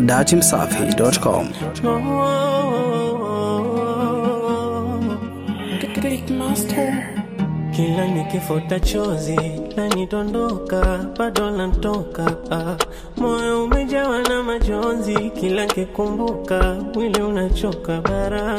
datimsafi.com. Kila nikifuta chozi lanidondoka, bado lantoka. Ah, moyo umejawa na majonzi, kila nikikumbuka mwili unachoka bara.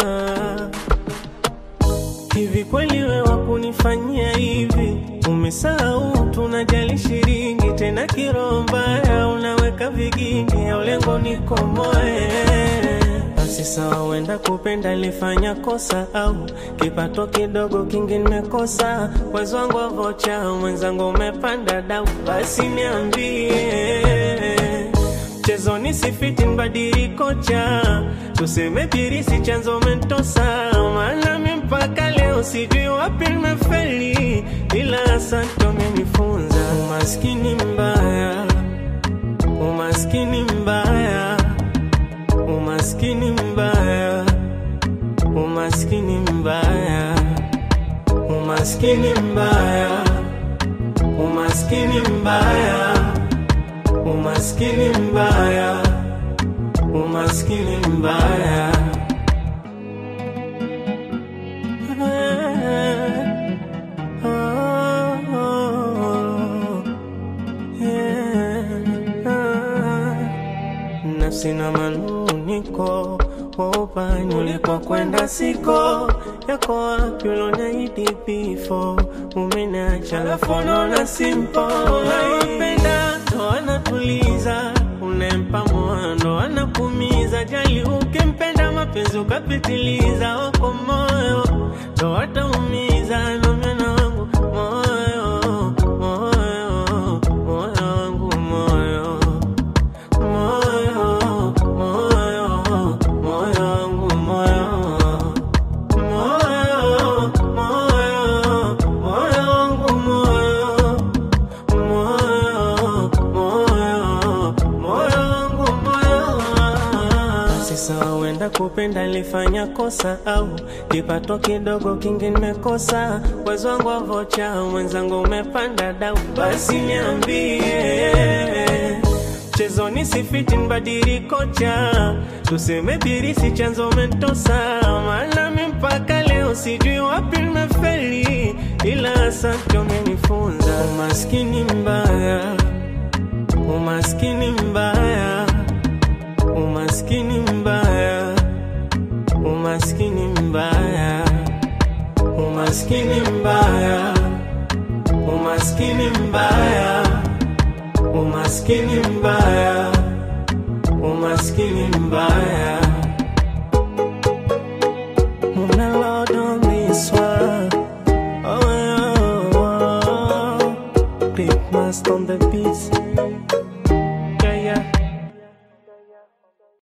Hivi kweli wewe kunifanyia hivi? Umesahau tunajali shilingi, tena kiroho mbaya unaweka vigingi, au lengo nikomoe basi sawa, wenda kupenda lifanya kosa, au kipato kidogo kingi nimekosa. Mwezi wangu wa vocha, mwenzangu umepanda dau, basi niambie mchezoni sifiti mbadili kocha, tuseme birisi chanzo mentosa, maana mi mpaka leo sijui wapi nimefeli, ila asante umenifunza. Umaskini mbaya, umaskini mbaya umaskini mbaya, umaskini mbaya, umaskini mbaya, umaskini mbaya, umaskini mbaya, umaskini mbaya. Nafsi na manuniko waupani ulipokwenda siko yako wapi uloniahidi bifo umeniacha alafu unaona simpo unawapenda ndo anatuliza unempa moyo ndo anakumiza jali ukimpenda mapenzi ukapitiliza wako moyo ndo wataumiza nomena wangu moyo moyo moyo wangu moyo moyo moyo moyo wangu moyo moyo moyo moyo wangu moyo moyo moyo moyo wangu moyo basi sawa, wenda kupenda lifanya kosa, au kipato kidogo kingi nimekosa. Wezi wangu wa vocha, mwenzangu umepanda dau, basi niambie mchezoni sifiti mbadili kocha, tuseme birisi chanzo mentosa, maana mi mpaka leo sijui wapi nimefeli, ila asante umenifunza. Umaskini mbaya, umaskini mbaya, umaskini mbaya, umaskini mbaya, umaskini mbaya, umaskini mbaya umaskini mbaya, umaskini mbaya. Muna Lord on this one. Oh, oh, oh. Big Master on the beats.